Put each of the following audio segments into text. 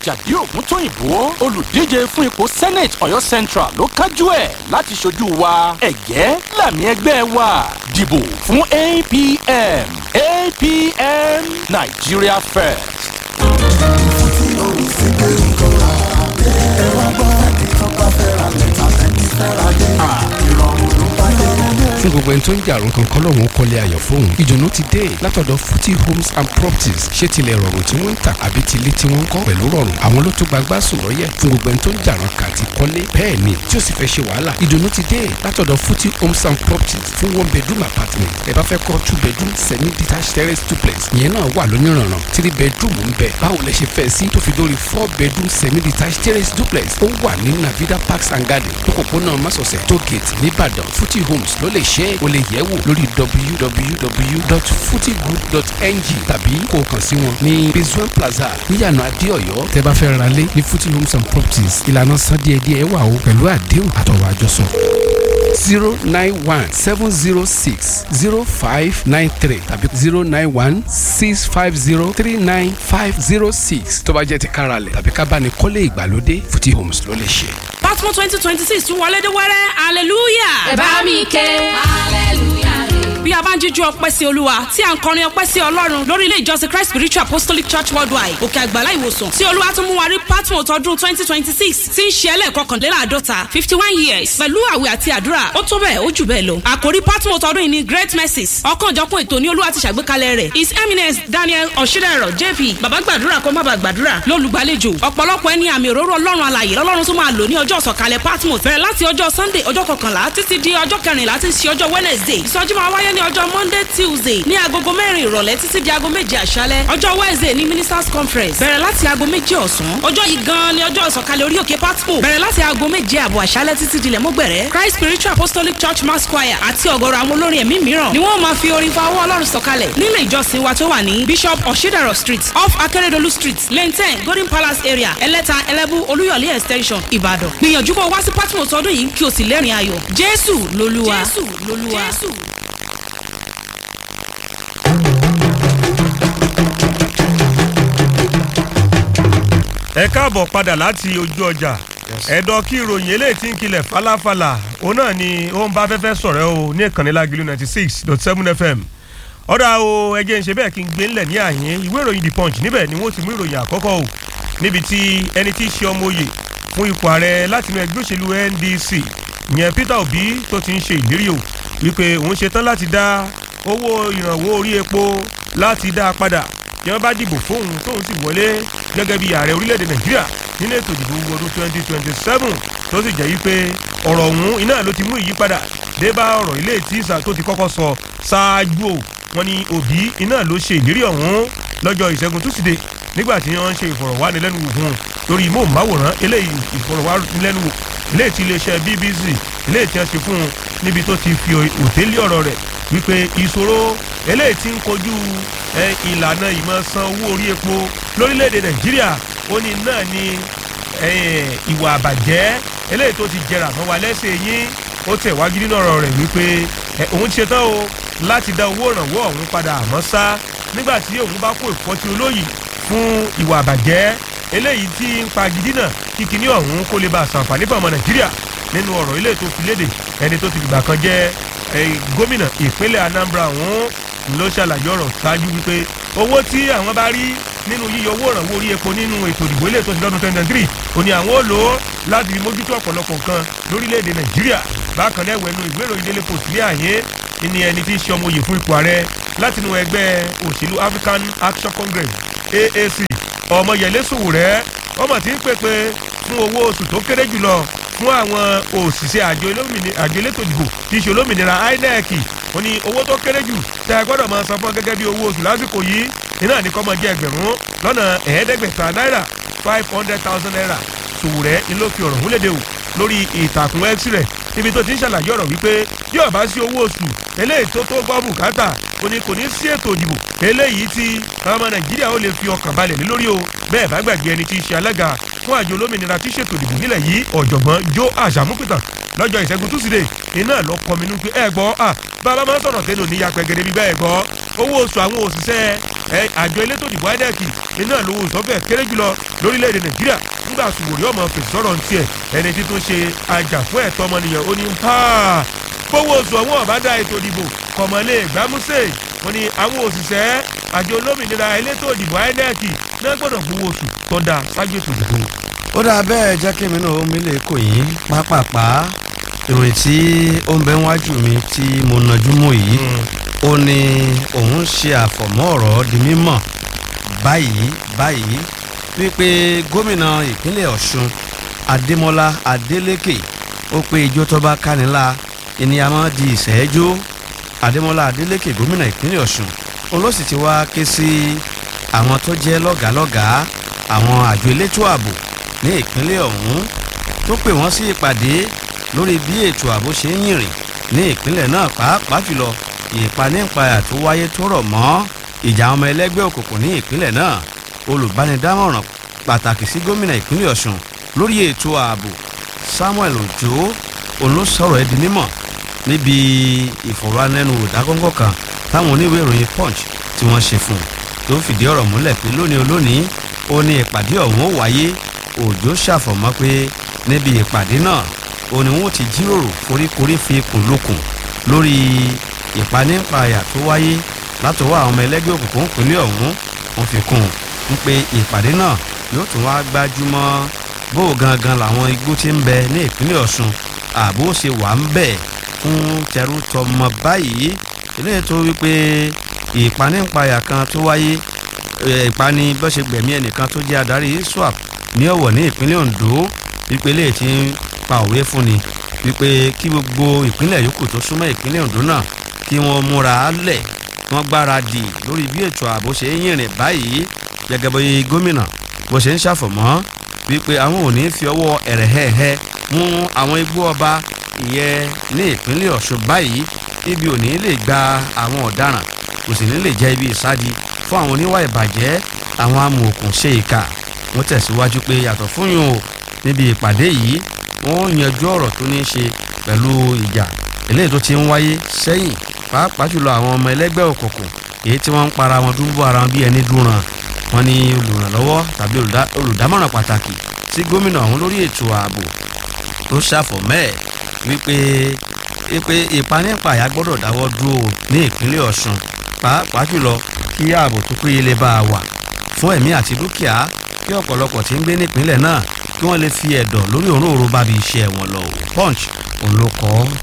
àjàdí ògúntóyìnbó olùdíje fún ipò senate ọ̀yọ́ central ló kájú ẹ̀ láti ṣojú wa ẹ̀gẹ́ làmì ẹgbẹ́ wa dìbò fún apm apm nigeria first. fún gbogbo ẹni tó ń jà àrùn kankan lọ́wọ́ kọ́lé ayọ̀ fóun ìdùnnú ti dé látọ̀dọ̀ futi homes and properties ṣé tilẹ̀ rọrùn tí wọ́n ń tà àbí tilé tí wọ́n ń kọ́ pẹ̀lú rọrùn àwọn ló tó gbagbá sùn lọ́yẹ̀ fún gbogbo ẹni tó ń jà àrùn kàti kọ́lé bẹ́ẹ̀ ni tí ó sì fẹ́ ṣe wàhálà ìdùnnú ti dé látọ̀dọ̀ futi homes and properties fún one bedroom apartment ẹ bá fẹ́ kọ́ two bedroom semi detached terrace duplex ìyẹn náà wà lóníranran three bedroom ń bẹ báwo lẹ ṣe fẹ́ sí tó fi dórí four bedroom semi detached terrace duplex ó wà ní navida parks and garden lókòpónà masọ̀sẹ̀ tó gate nìbàdàn futi homes ló lè ṣe é o lè yẹ̀ wò lórí www.futigroup.ng tàbí kó o kàn sí wọn ní rizwan plaza níyànà adéọyọ tẹ́ bá fẹ́ ra lé ní futi homes and properties ìlànà san díẹ̀díẹ̀ wà o pẹ̀lú àdéhùn àtọ̀rọ̀ àjọsọ zero nine one seven zero six zero five nine three tàbí zero nine one six five zero three nine five zero six tó bá jẹ́ ti káralẹ̀ tàbí ká bá ní kọ́lé ìgbàlódé futi homes ló lè ṣe. Batman twenty twenty six tún wọlé dé wẹ́rẹ́ hallelujah. ẹ bá mi ké hallelujah bí a bá ń jíjú ọpẹ́ sí olúwa tí a ń kọrin ọpẹ́ sí ọlọ́run lórí ilé ìjọsìn christ spiritual apostolic church worldwide òkè àgbàlá ìwòsàn tí olúwa tún mú wa rí patmos ọdún twenty twenty six tí ń ṣe ẹlẹ́ẹ̀kọkànléláàádọ́ta fifty one years pẹ̀lú àwẹ̀ àti àdúrà ó tó bẹ́ẹ̀ ó jù bẹ́ẹ̀ lọ àkòrí patmos ọdún yìí ni great mercies ọ̀kanòjọ̀kan ètò ní olúwa ti ṣàgbékalẹ̀ rẹ̀ his eminence daniel ọ̀ṣídẹ̀rọ̀ jp bàbá gbàdúrà kó má bàa gbàdúrà lólùgbàlejò ọ̀pọ̀lọpọ̀ ẹni àmì òróró ọlọ́run alàyè lọ́lọ́run tó máa lò ní ọjọ́ ìsọ̀kalẹ̀ patmos bẹ̀rẹ̀ láti ọjọ́ sunday ọjọ́ kọkànlá títí di ọjọ́ kẹrìnlá tí ń ṣe ọjọ́ wednesday ìsọjí máa wáyé ní ọjọ́ monday tuesday ní agogo mẹ́rin ìrọ̀lẹ́ títí di aago méje àṣálẹ́ ọjọ́ wednesday ní ministers conference bẹ̀rẹ̀ láti aago méje ọ̀sán ọjọ́ yìí gan-an ni ọjọ́ ìsọ̀kalẹ̀ orí òkè patmo bẹ̀rẹ̀ láti aago méje àbọ̀ àṣálẹ́ títí dilẹ̀ mọ́gbẹ̀rẹ́ christ spiritual apostolic church mass choir àti ọ̀gọ̀rọ̀ àwọn olórin ẹ̀mí mìíràn ni wọ́n máa fi orin fa ọwọ́ ọlọ́run sọ̀kalẹ̀ nílé ìjọsìn wa tó wà ní bishop oshidaro street off akeredolu street lane ten golden palace area ẹlẹ́ta ẹlẹ́bù olúyọ̀lé extension ìbàdàn gbìyànjú kó o wá sí patmo tọdún yìí kí o sì lẹ́rìn ayọ̀ jésù lolúwa jésù lolúwa jésù. ẹ káàbọ̀ padà láti ojú ọjà ẹ̀dọ̀ kí ìròyìn eléyìí tí ń kilẹ̀ falafala òun náà ni ó ń bá fẹ́fẹ́ sọ̀rẹ́ o ní ìkànnì lágìlú ninety six dot seven fm ọ̀dà o ẹjẹ́ ń ṣe bẹ́ẹ̀ kí n gbé ńlẹ̀ ní àyín ìwé ìròyìn the punch níbẹ̀ ni wọ́n ti mú ìròyìn àkọ́kọ́ o níbi tí ẹni tí í ṣe ọmọ oyè fún ipò ààrẹ láti inú ẹgbẹ́ òṣèlú ndc ìyẹn peter obi tó ti ń ṣe ìlérí o wípé òun ṣetán láti dá owó ìrànwọ́ orí epo láti dá a padà tí wọ́n bá dìbò fóun tóun sì wọlé gẹ́gẹ́ bí ààrẹ orílẹ̀-èdè nàìjíríà nínú ètò ìdìbò ọdún twenty twenty seven tó sì jẹ́ wípé ọ̀rọ̀ ọ̀hún iná ló ti mú ìyípadà dé bá ọ̀rọ̀ ilé tí ìsà tó ti kọ́kọ́ sọ ṣáájú o wọn ni òbí iná ló ṣe ìlérí ọ̀hún lọ́jọ́ ìṣẹ́gun túsídẹ̀ẹ́ nígbà tí wọ́n ń ṣe ìfọ̀rọ̀wánilẹ́nuwò fún un lórí móhùnmáwòrán eléyìí ìfọ̀rọ̀wánilẹ́nuwò eléyìí ti iléeṣẹ́ bbc eléyìí tí wọ́n ṣe fún un níbi tó ti fi òtélé ọ̀rọ̀ rẹ̀ wípé ìṣòro eléyìí ti ń kojú ìlànà ìmọ̀ san owó orí epo lórílẹ̀‐èdè nàìjíríà ó ní náà ni ìwà àbàjẹ́ eléyìí tó ti jẹrà mọ́ wa lẹ́sẹ̀ yín ó tẹ̀ wájú nínú ọ̀rọ̀ rẹ̀ wípé òun ti ṣetán o láti dá owó ìrànwọ́ ọ̀hún padà àmọ́ sá nígbà tí òun bá kó ìfọ́tí olóyìí fún ìwà àbàjẹ́ eléyìí tí ń pa gidi náà kí kinní ọ̀hún kó lè bá a sàǹfààní fún ọmọ nàìjíríà nínú ọ̀rọ̀ ilé tó fi léde ẹni tó ti gbà kan jẹ́ gómìnà ìpínlẹ̀ anambra ọ̀hún ló ṣàlàyé ọ̀rọ̀ ṣáájú wípé owó tí àwọn bá rí nínú yíyọ owó ìrànwọ́ orí epo nínú ètò ìdìbò ilé tó ti lọ́dún twenty twenty three òní àwọn ò lò ó láti mójútó ọ̀pọ̀lọpọ̀ nǹkan lórílẹ̀‐èdè nàìjíríà bákan náà ẹ̀wẹ̀nu ìwé ìròyìn délé post ní àyè ní ẹni tí í ṣe ọmọ òye fún ipò ààrẹ látinú ẹgbẹ́ òṣèlú african action congress aac ọmọyẹlé sòwòrẹ́ ọmọ tí ń pèpè fún owó oṣù tó kéré jùlọ fún àwọn òṣìṣẹ́ àjọ elétò ìdìbò tí í ṣe olómìnira inec ó ní owó tó kéré jù tẹ ẹ gbọ́dọ̀ máa san fún gẹ́gẹ́ bí owó oṣù lásìkò yìí iná ní kọ́ mọ jẹ́ ẹgbẹ̀rún lọ́nà ẹ̀ẹ́dẹ́gbẹ̀ta náírà five hundred thousand naira sòwòrẹ́ ni ló fi ọ̀rọ̀ múlẹ̀dẹ̀ o lórí ìtàkùn x rẹ̀ níbi tó ti ń ṣàlàyé ọ̀rọ̀ wípé bí ó bá sí owó oṣù eléyìí tó tó gbọ́ bùkátà ó ní kò ní sí ètò ìdìbò eléyìí tí ọmọ nàìjíríà ó lè fi ọkàn balẹ̀ lé lórí o bẹ́ẹ̀ bá gbàgbé ẹni tí í ṣe alága fún àjọ olómìnira tí ṣètò ìdìbò nílẹ̀ yìí ọ̀jọ̀gbọ́n joe àṣàmúpìtàn lọ́jọ́ ìṣẹ́gun túsídẹ̀ẹ́ iná lọ kọ́ mi nú pé ẹ gbọ́ à bàbá máa ń sọ̀rọ̀ tẹ́lẹ̀ òní yapẹ̀ gẹ́gẹ́ bí bẹ́ẹ̀ gbọ́ owó oṣù àwọn òṣìṣẹ́ ẹ àjọ elétò ìdìbò inec iná lówó ìsọ́fẹ̀ kéré jùlọ lórílẹ̀‐èdè nàìjíríà nígbà sùwòrí ọmọ fèsì sọ̀rọ̀ ní tiẹ̀ ẹni tí tó ṣe àjà fún ẹ̀tọ́ ọmọnìyàn ó ní gbówó oṣù ọ̀wọ́n ọ̀bá dá ètò ìdìbò kọ̀mọ́lé gbámúsè wọn ni àwọn òṣìṣẹ́ àjọ olómìnira elétò ìdìbò inec náà gbọ́dọ̀ gbówó oṣù tó dáa ṣáájú ètò ìdìbò. ó dáa bẹ́ẹ̀ jẹ́ kí èmi náà ó mi lè kò yín pápápá ìròyìn tí ó ń bẹ wájú mi tí mo nàjú mọ́ yìí ó ní òun ṣe àfọ̀mọ́ ọ̀rọ̀ di mímọ̀ báyìí báyìí wípé gómìnà ìpínlẹ̀ ọ̀ṣun adémọlá adélékè ó pé ijó tó bá kánilá ènìyàn di ìṣẹ́jú adémọlá adélékè gómìnà ìpínlẹ̀ ọ̀ṣun òun ló sì ti wá ké sí àwọn tó jẹ́ lọ́gàálọ́gàá àwọn àjọ elétò ààbò ní ìpínlẹ̀ ọ̀hún tó pè wọ́n sí ìpàdé lórí bí ètò ààbò ṣe ń yìnrìn ní ìpínlẹ̀ náà pàápàá jùlọ ìpanípayà tó wáyé tó rọ̀ mọ́ ìjà ọmọ ẹlẹ́gbẹ́ òkùnkùn ní ìpínlẹ̀ náà olùbánidámọ̀ràn pàtàkì sí gómìnà ìpínlẹ̀ ọ̀ṣun lórí ètò ààbò samuel ojo òun ló sọ̀rọ̀ ẹ́ di mímọ̀ níbi ìfọ̀rọ̀ánẹ́nuwò dágọ́ngọ́ kan táwọn oníwèé ìròyìn punch tí wọ́n ṣe fún un tó fìdí ọ̀rọ̀ múlẹ̀ pé lónìí olónìí ó ní ìpàdé ọ̀hún ó wáyé òjò ṣàfọ̀mọ́ pé níbi ìpàdé náà ó ní wọn ti jíròrò foríkorí fi kùn lókun lórí ìpanípayà tó wáyé látọwọ́ àwọn ọmọ ẹlẹ́gbẹ́ òkùnkùn ìpínlẹ̀ ọ̀hún wọn fi kún un pé ìpàdé náà yóò tún wá gbájúmọ́ bó gangan làwọn igbó ti ń bẹ ní ìpínlẹ̀ ọ̀ṣun ààbò ṣe wà ń bẹ̀ fún tẹrú tọmọ báyìí ilé tó wípé ìpanípayà kan tó wáyé ìpani bọ́sẹ̀ gbẹ̀mí ẹnìkan tó jẹ́ adarí iswap ní ọ̀wọ̀ ní ìpínlẹ̀ ondo ìpele tí ń pa òwe fún ni wípé kí gbogbo ìpínlẹ̀ yòókù tó súnmọ́ ìpínlẹ̀ ondo náà kí wọ́n múra lẹ̀ wọ́n gbáradì lórí bí ètò ààbò ṣe ń yìnrìn báyìí gẹ́gẹ́ bí gómìnà bó ṣe ń ṣàfọ̀mọ́ wípé àwọn ò ní fi ọwọ́ ẹ̀rẹ̀hẹ̀hẹ̀ mú àwọn igbó ọba ìyẹn ní ìpínlẹ̀ ọ̀ṣun báyìí ibi ò ní lè gba àwọn ọ̀daràn kò sì ní lè jẹ́ ibi ìsádi fún àwọn oníwà ìbàjẹ́ àwọn amòòkùn ṣe ìka wọ́n tẹ̀síwájú pé yàtọ̀ fún yòó níbi ìpàdé yìí wọ́n yanjú ọ̀rọ̀ tó ní í ṣe pẹ̀lú ìjà eléyìí tó ti ń wáyé sẹ́yìn pàápàá jùlọ àwọn ọmọ ẹlẹ́gbẹ́ òkùnkùn èyí tí wọ́n ń para wọn dúró ara wọn bí ẹni dúran wọn ní olùrànlọ́wọ́ tàbí olùdámọ̀ràn pàtàkì sí gómìnà ọ̀hún lórí ètò ààbò tó ṣàfọ̀mẹ́ wípé wípé ìpanípàyà gbọ́dọ̀ dáwọ́ dúró ní ìpínlẹ̀ ọ̀ṣun pàápàá jùlọ kí ààbò tó péye lè bá a wà fún ẹ̀mí àti dúkìá kí ọ̀pọ̀lọpọ̀ tí ń gbé nípínlẹ̀ náà kí wọ́n lè fi ẹ̀dọ̀ lórí òróòró bábi iṣẹ́ wọn lọ punch òun ló kọ́ ọ́.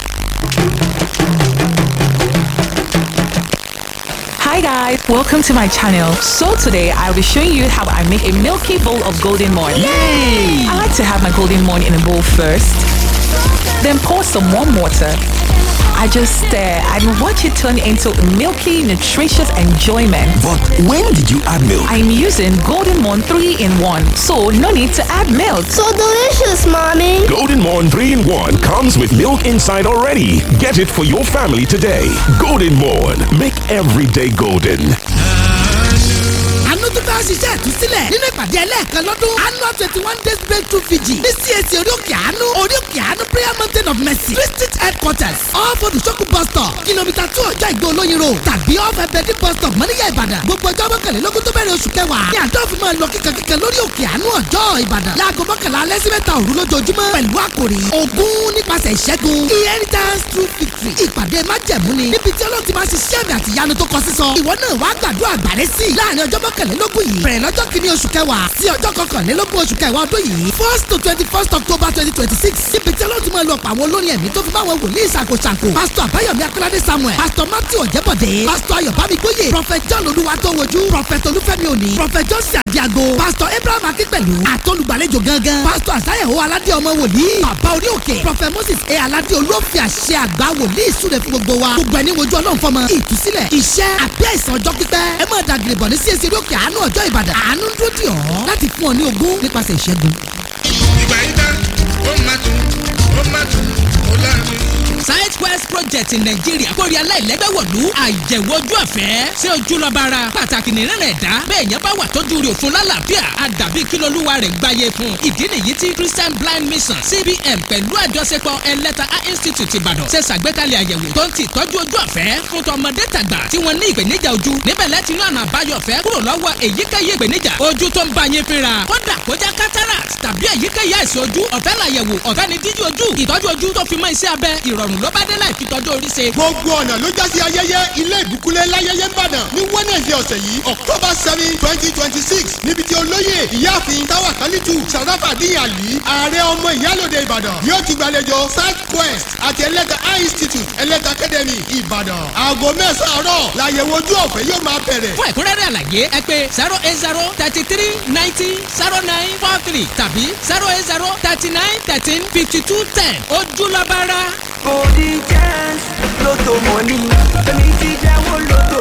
Hi guys, welcome to my channel. So today I'll be showing you how I make a milky bowl of golden morn. Yay! I like to have my golden morn in a bowl first, then pour some warm water. I just stare and watch it turn into milky, nutritious enjoyment. But when did you add milk? I'm using Golden Morn 3 in 1, so no need to add milk. So delicious, mommy. Golden Morn 3 in 1 comes with milk inside already. Get it for your family today. Golden Morn. Make every day golden. àánú tó fẹ́ ṣiṣẹ́ ìtúsílẹ̀ nínú ìpàdé ẹlẹ́ẹ̀kan lọ́dún annual twenty one days breakthrough fiji ní CAC orí òkè àánú orí òkè àánú prayer mountain of mercy district headquarters off odùsókù bus stop kìlómítà two ọjọ́ ìgbó olóyin road tàbí off ẹbẹ̀dì bus stop mọ́níyà ìbàdàn gbogbo ọjọ́ mọ́kànlélógún tó bẹ̀rẹ̀ oṣù kẹwàá ní àjọ òfin máa lọ kíkankíkan lórí òkè àánú ọjọ́ ìbàdàn láago mọ́kànlá alẹ́ sí mẹ́ta òru lójoojúmọ́ pẹ̀lú àkòrí ogún nípasẹ̀ ìṣẹ́gun inheritance through victory ìpàdé májẹ̀mú ni níbi tí ọlọ́run ti máa ṣiṣẹ́ àmì àti ìyanu tó kọ sísọ ìwọ náà wàá gbàdúrà àgbàrẹ́ sí i láàrin ọjọ́ mọ́kànlélógún yìí bẹ̀rẹ̀ lọ́jọ́ kìíní oṣù kẹwàá sí ọjọ́ kọkànlélógún oṣù kẹwàá ọdún yìí first to twenty first october twenty twenty six níbi tí ọlọ́run ti máa lọ pa àwọn olórin ẹ̀mí tó fi bá àwọn wòlíì ṣàkóṣàkó pastor àbáyọ̀mí akọ́ládé samuel pastor matthew ọ̀jẹ̀bọ̀dé pastor ayọ̀bámi gbóyè prophet john olúwatówojú prophet olúfẹ́mi òní prophet johnson àdìago pastor abraham akínpẹ̀lú àtọ́lùgbàlejò gangan pastor àsáyẹ̀wò aládé ọmọ wòlíì bàbá orí òkè prophet moses e aládé olófin àṣẹ àgbà wòlíì súre fún gbogbo wa gbogbo ẹni wojú ọlọ́run fọmọ ìtúsílẹ̀ iṣẹ́ àbí àìsàn ọjọ́ pípẹ́ ẹ máa dàgìrì bọ̀ ní csc lókè àánú ọjọ́ ìbàdàn àánú ń dúró dì ọ́ láti fún ọ ní ogún nípasẹ̀ ìṣẹ́gun. ìgbà yín dá ó máa tún ó ó má dùn ó láàrin southwest project nàìjíríà kórè aláìlẹ́gbẹ̀wọ̀lú àyẹ̀wò ojú ọ̀fẹ́ ṣé ojú lọ́ba ara pàtàkì nìran ẹ̀dá bẹ́ẹ̀ yẹn bá wà tọ́jú rẹ̀ òfun lálàáfíà àdàbí kílólúwa rẹ̀ gbáyé fún ìdí nìyí tí christian blind mission cbn pẹ̀lú àjọṣepọ̀ ẹlẹ́ta eye institute ìbàdàn ṣe ṣàgbékalẹ̀ àyẹ̀wò tó ń ti tọ́jú ojú ọ̀fẹ́ fún tọmọdé tàgbà tí wọ́n ní ìpèníjà ojú níbẹ̀ lẹ́tí ní ọ̀nà àbáyọ ọ̀fẹ́ kúrò lọ́wọ́ èyíkéyìí ìpèníjà ojú tó ń bá yín fínra kódà kó jẹ́ cataract tàbí èyíkéyìí àìsàn ojú ọ̀fẹ́ làyẹ̀wò ọ̀fẹ́ ni dídí ojú ìtọ́jú ojú tó fi mọ́ iṣẹ́ abẹ ìrọ̀rùn ló bá dé láì fi tọ́jú orí ṣe. gbogbo ọ̀nà ló já sí ayẹyẹ ilé ìbúkúlẹ̀ láyẹyẹ ìbàdàn ní wednesday ọ̀sẹ̀ yìí october seven twenty twenty six níbi tí olóyè ìyáàfin táwa kálítù sàràfà díyàlí ààrẹ ọmọ ìyálòde ìbàdàn yóò ti gbàlejò south quest àti ẹlẹ́ta high institute ẹlẹ́ta academy ìbàdàn aago mẹ́sàn-án àárọ̀ làyẹ̀wò ojú ọ̀fẹ́ yóò máa bẹ̀rẹ̀. fún ẹ̀kúnrẹ́rẹ́ àlàyé ẹ pé zero eight zero thirty three ninety zero nine four three tàbí zero eight zero thirty nine thirteen fifty two ten ojúlọ́bára. golden chance lotto money èmi ti jẹ́wọ́ lotto.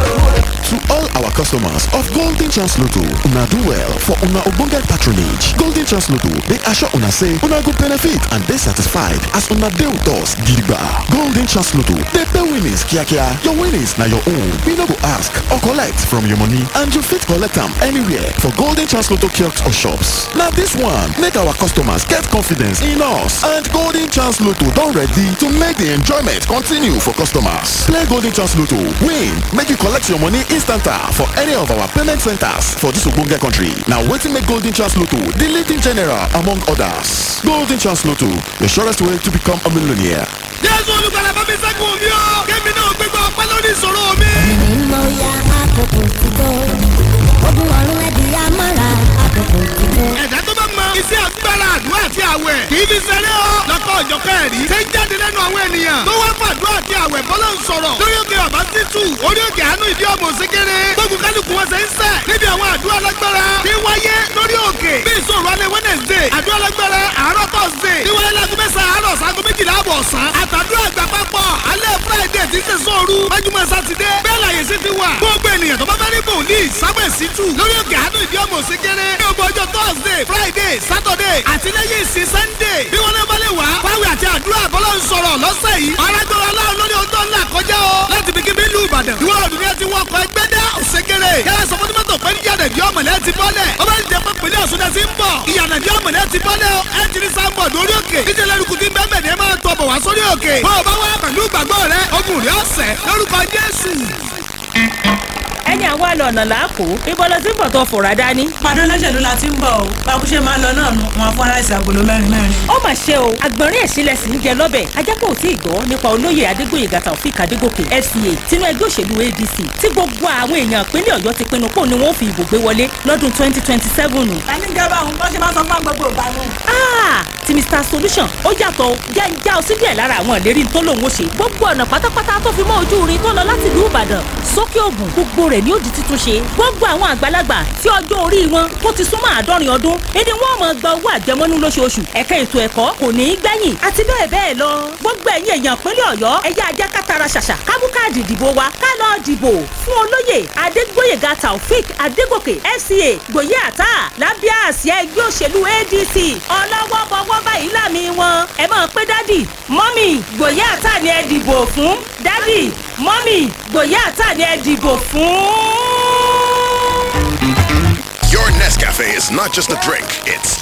To all our customers of Golden Chance Lotto, una do well for una ogbonge patronage. Golden Chance Lotto dey assure una say una go benefit and dey satisfied as una dey with us gidigba. Golden Chance Lotto dey pay winnings kiakia. Your winnings na your own. We no go ask or collect from your money and you fit collect am anywhere for Golden Chance Lotto kiosks or shops. Na this one make our customers get confidence in us and Golden Chance Lotto don ready to make the enjoyment continue for customers. Play Golden Chance Lotto, win, make you collect your money instanta for any of our payment centers for this ogbonge country. Na wetin make Golden Chance Lotto the leading general among others. Golden Chance Lotto, the surest way to become a millionaire. jésù olùgbàlà bá mi ṣẹ́gun mi o kémi náà gbégbá ọpẹ́ lórí ìṣòro mi. ẹ̀mí mọ ya àkókò ti tó ogun ọ̀run ẹ̀dí amára àkókò ti tó. ẹ̀dá tó bá mọ iṣẹ́ agbára àdúrà àti àwẹ̀ kì í fi ṣeré o lọ́kọ̀ ọ̀jọ̀kẹ́ ẹ̀rí ṣe ń jáde lẹ́nu àwọn ènìyàn tó wá fàdúrà àti àwẹ̀ bọ́lá ń sọ̀rọ̀ lórí òkè ọ̀bá títù orí òkè àánú ìdí ọmọ òsínkéré gbógun kálukú wọn ṣe ń sẹ̀ níbi àwọn àdúrà lágbára tí wáyé lórí òkè bí ìṣòro alẹ́ wednesday àdúrà lágbára àárọ̀ thursday tí wọlé lágùn mẹ́sàn-án àárọ̀ sago méjìlá àbọ̀ ọ̀sán àtàdúrà àgbà papọ̀ alẹ́ friday tí ṣe sóoru májúmọ́ sátidé bẹ́ẹ̀ láyé sí ti wà gbogbo ènìyàn tó bá fẹ́ rí bòlíì sábẹ̀ sí tù lórí òkè àánú ìdí ọmọ òsínkéré ní ọgbọ ọjọ́ thursday friday saturday àti lẹ́yìn ìsìn sunday bí wọ́n náà bá lè wá fáwọn àti àdúrà bọ́lá ń sọ̀rọ̀ lọ́sẹ̀ yìí arágbára aláwọ̀ lórí ọjọ́ ńlá kọjá o láti bí kíbi ìlú ìbàdàn ìwọ ọdún ní ẹtí wọkọ̀ ẹgbẹ́ dá òṣèkèrè yàrá sọ fún tìmọ́tò pé níyànà ìdí ọmọlẹ́ ti bọ́lẹ̀ ọba ìdí ẹgbẹ́ pẹ̀lú ọ̀ṣun ti ń bọ̀ ìyànà ìdí ọmọlẹ́ ti bọ́lẹ̀ o ẹ ti ní sáńbọ̀ lórí òkè díje lẹ́rùkù tí bẹ́ẹ̀ bẹ́ẹ̀ máa tọ̀ bọ̀ wá sórí òkè bọ́ ọba wá pẹ̀lú ìgbàgbọ́ rẹ ogun rẹ ọ̀sẹ̀ lórúkọ jésù ẹni àwọn àlọ́ ọ̀nà làákò ibo ló ti ń bọ̀ tó fòrà dání. pàdé olóṣèlú la ti ń bọ̀ o báwo ṣe máa ń lọ náà nu wọn fún aláìsí agolo mẹ́rin mẹ́rin. ó mà ṣe o àgbọ̀nrín ẹ̀sìnlẹ̀ sì ń jẹ lọ́bẹ̀ ajápọ̀ ò tí ì gbọ́ nípa olóyè adégbòye gàtà òfin kàdégòkè fca tinú ẹgbẹ́ òṣèlú adc tí gbogbo àwọn èèyàn ìpínlẹ̀ ọ̀yọ́ ti pinnu pò ní wọ́n fi ìbò gbé wọlé lọ́dún twenty twenty seven. tani ìjọba òun bọ́ ṣe máa sọ fún gbogbo ìgbà nù. ti mr solution ó yàtọ̀ jẹ́ ń já ọ síbí ẹ̀ lára àwọn ìlérí tó lòun ó ṣe gbogbo ọ̀nà pátápátá tó fi mọ́ ojú irin tó lọ láti ìlú ìbàdàn sókè ògùn gbogbo rẹ̀ ni ó di títún ṣe gbogbo àwọn àgbàlagbà tí ọjọ́ orí wọn tó ti súnmọ́ àádọ́rin ọdún èdè wọn mọ̀ gba owó àjẹmọ́nú lóṣooṣù ẹ̀ka ètò ẹ̀kọ́ kò ní í gbẹ̀yìn àti bẹ́ẹ̀ bẹ́ẹ̀ lọ gbogbo ẹ̀yin èèyàn pínlẹ̀ ọ̀yọ́ ẹ̀yà ajá kátara ṣàṣà kábú káàdì ìdìbò wa ká lọ dìbò fún olóyè adégbóyèga taofik adégòkè fca gbòye àtà lábẹ́ àsíá ẹgbẹ́ òṣèlú adc ọlọ́wọ́ bọ́wọ́ báyìí lámì wọn ẹ máa pé dádì mọ́mì gbòye àtà ni ẹ dìbò fún dádì mọ́mì gbòye àtà ni ẹ dìbò fún. Your Nescafe is not just a drink, it's